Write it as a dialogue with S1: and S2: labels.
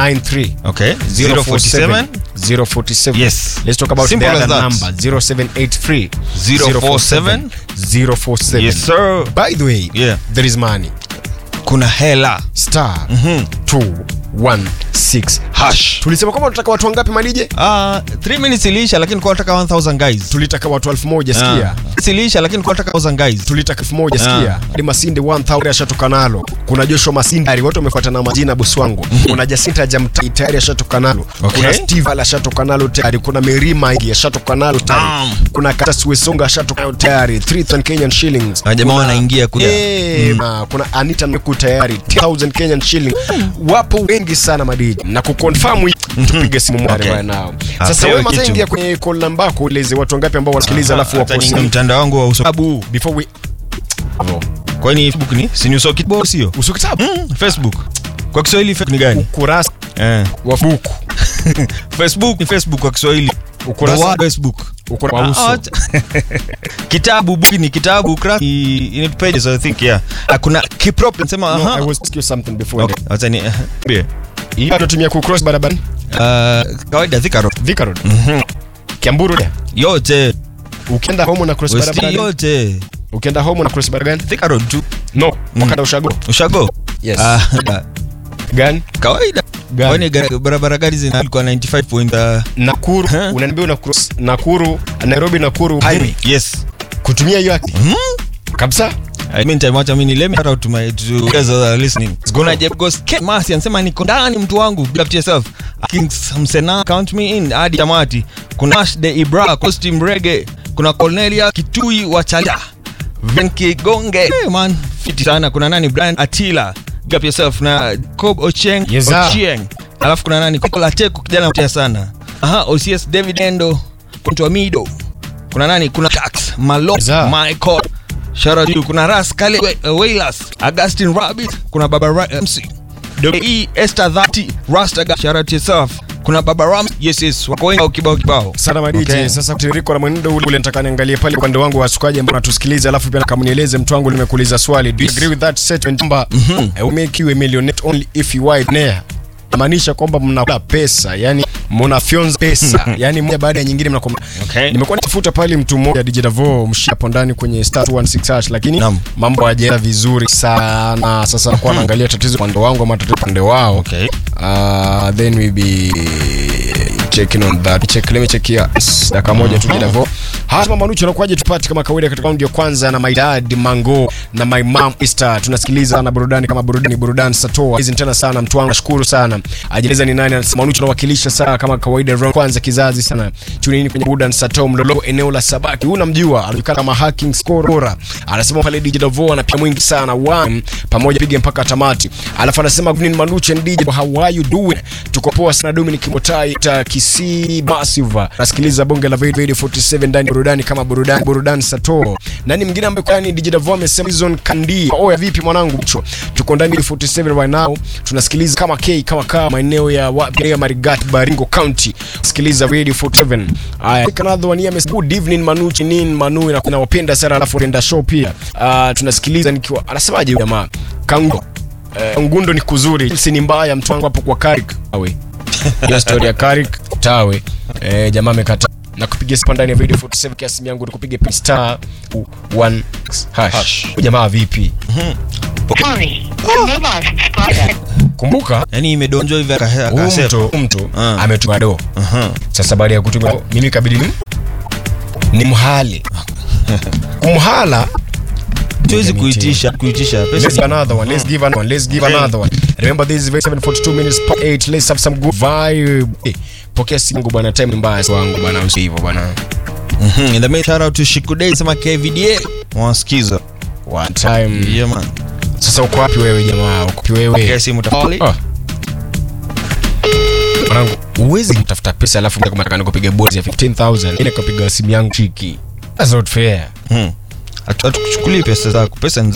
S1: 93
S2: Okay. 047
S1: 047
S2: Yes.
S1: let's talk about
S2: Simple
S1: the
S2: as
S1: other
S2: that.
S1: number 0783
S2: 047
S1: 047
S2: Yes sir.
S1: by the way
S2: Yeah.
S1: there is money
S2: Kuna hela.
S1: star 216
S2: Hash.
S1: tulisema kwamba tunataka watu wangapi malije
S2: Ah, 3 minutes iliisha lakini kwa nataka 1000 guys.
S1: tulitaka watu elfu moja sikia
S2: Ah. Iliisha lakini kwa nataka 1000 guys.
S1: tulitaka elfu moja sikia hadi masinde 1000 ashatoka nalo kuna joshua masinde tayari watu wamefuata na majina bosi wangu kuna jasinta jamtai tayari ashatoka nalo
S2: Okay.
S1: kuna steve ala ashatoka nalo tayari kuna merima igi ashatoka nalo tayari
S2: Damn.
S1: kuna katas wesonga ashatoka nalo tayari 3000 kenyan shillings
S2: Na jamaa
S1: Kuna-
S2: wanaingia kuja.
S1: Eh, ma, kuna anita meku tayari 10000 kenyan shilling wapo wengi sana madiji na kuconfirm hii, tupige simu moja
S2: Okay.
S1: right now
S2: Ah,
S1: sasa
S2: pewe
S1: wewe
S2: kitu.
S1: mazengia kwenye call namba yako ueleze watu wangapi ambao wanasikiliza alafu
S2: Hata
S1: wako
S2: ni
S1: simu
S2: mtandao wangu wa usabu.
S1: before we
S2: Kwani Facebook ni? Si News Kibo sio?
S1: uso kitabu
S2: Mm, Facebook. Kwa Kiswahili Facebook ni gani?
S1: ukurasa
S2: Eh.
S1: wa buku
S2: Facebook ni Facebook kwa Kiswahili.
S1: Ukurasa-
S2: The word Facebook.
S1: ukurasa wa
S2: Ah,
S1: uso
S2: acha. kitabu book ni kitabu ukurasa ni in it pages I think yeah. Ah, kuna kiprop nasema
S1: No, I
S2: aha.
S1: was asking you something before
S2: Okay, acha ni eh, bie.
S1: hii anatumia ku cross barabara
S2: Ah, kawaida Thika Road.
S1: Thika Road Kiamburu da
S2: Yote.
S1: ukienda home na cross
S2: West
S1: barabara gani?
S2: yote.
S1: ukienda home na cross barabara gani
S2: Thika Road tu.
S1: no wakati ushago
S2: Ushago?
S1: Yes.
S2: Ah,
S1: gani
S2: kawaida.
S1: Gani?
S2: Kwani gara- barabara gani zinakuwa 95 point uh,
S1: Nakuru
S2: Huh?
S1: unaniambia una cross Nakuru Nairobi Nakuru highway
S2: Yes.
S1: kutumia hiyo haki kabisa
S2: I mean time wacha mimi let me shout out to my to you guys that are listening. Gonna Jeff goes Ken Masi anasema niko ndani mtu wangu big up to yourself. Kings Msena count me in hadi tamati. Kuna Ash de Ibra costume reggae. Kuna Cornelia Kitui wa Chala. Venki Gonge. Hey man, fiti sana. Kuna nani Brian Atila. Big up yourself na Cob Ocheng
S1: Yes, sir.
S2: Ochieng. Alafu kuna nani Kola Teku kijana mtia sana. Aha, OCS David Endo. Kuntu Mido. Kuna nani? Kuna Tax, Malo,
S1: Za.
S2: Michael. Shout out to you. Kuna Ras Kale uh, Wailas, Augustine Rabbit, kuna Baba Ra MC. E Esther Dhati, Rasta shout out to yourself. Kuna Baba Ram. Yes yes, wako wengi kibao kibao.
S1: sana madiji
S2: Okay.
S1: sasa tiririko na mwenendo ule ule nataka niangalie pale upande wangu wa wasukaji ambao natusikiliza alafu pia kamnieleze mtu wangu nimekuuliza swali do you agree with that statement kwamba eh, we make you a millionaire only if you are there maanisha kwamba mnakula pesa yani mnafyonza pesa yani moja baada ya nyingine mnakom
S2: Okay.
S1: nimekuwa nitafuta pale mtu mmoja DJ Davo mshapo ndani kwenye star 216 hash lakini
S2: Naam.
S1: mambo hayajaenda vizuri sana sasa nakuwa naangalia tatizo upande wangu ama tatizo upande wao
S2: Okay.
S1: uh, then we be checking on that check let me check here dakika moja tu Davo hapa manucho anakuaje tupate kama kawaida katika raundi ya kwanza na my dad Mango na my mom Easter tunasikiliza na burudani kama burudani burudani satoa hizi tena sana mtu wangu nashukuru sana ajeleza ni nani anasema manucho anawakilisha sana kama kawaida round kwanza kizazi sana tunini kwenye burudani satoa mlolo eneo la Sabaki huyu namjua anajulikana kama hacking scorer anasema pale DJ Davo anapiga mwingi sana one pamoja pige mpaka tamati alafu anasema good evening manucho and DJ how are you doing tuko poa sana Dominic Motai ta Kisii Massive nasikiliza bonge la Radio Radio 47 ndani ya burudani kama burudani burudani sato nani mwingine ambaye kwa ni DJ Davo amesema Season Kandi oya vipi mwanangu mcho tuko ndani ya 47 right now tunasikiliza kama K kama kama maeneo ya wapi ya Marigat Baringo County sikiliza Radio 47 haya another one here amesema good evening Manuchi nin Manu na nawapenda sana alafu enda show pia Ah, tunasikiliza nikiwa anasemaje huyu jamaa Kango Eh, ngundo ni kuzuri si ni mbaya mtu wangu hapo kwa Karik awe hiyo story ya Karik tawe eh, jamaa amekata na kupiga sipa ndani ya video 47 kiasi yangu ni kupiga pin star 1 hash
S2: Hash.
S1: Huyu jamaa vipi
S3: Sorry, the mobile subscriber.
S1: kumbuka
S2: Yaani imedonjwa hivi aka-
S1: huyu
S2: akasema.
S1: mtu huyu mtu
S2: Ah.
S1: ametuma do
S2: Aha.
S1: sasa baada ya kutuma do, mimi kabidi ni ni mhali kumhala
S2: Tuwezi kuitisha kuitisha pesa.
S1: Let's
S2: ni-
S1: give another one. Let's give another one. Let's give
S2: Okay.
S1: another one. Remember this is very 742 minutes per 8. Let's have some good vibe. Eh, pokea simu yangu bwana, time ni mbaya wangu bwana, usi hivyo bwana.
S2: Mhm. In the main shout out to Shikudei sema KVDA. Wasikiza.
S1: One time.
S2: Yeah man.
S1: Sasa uko wapi wewe jamaa? Uko wapi wewe?
S2: Pokea simu tafadhali.
S1: Ah. Mwanangu, uwezi kutafuta pesa alafu kama nataka nikupiga bonus ya 15000 ile kupiga simu yangu chiki. That's not fair.
S2: Mhm. Hatu- Hatukuchukulii pesa zako. Pesa ni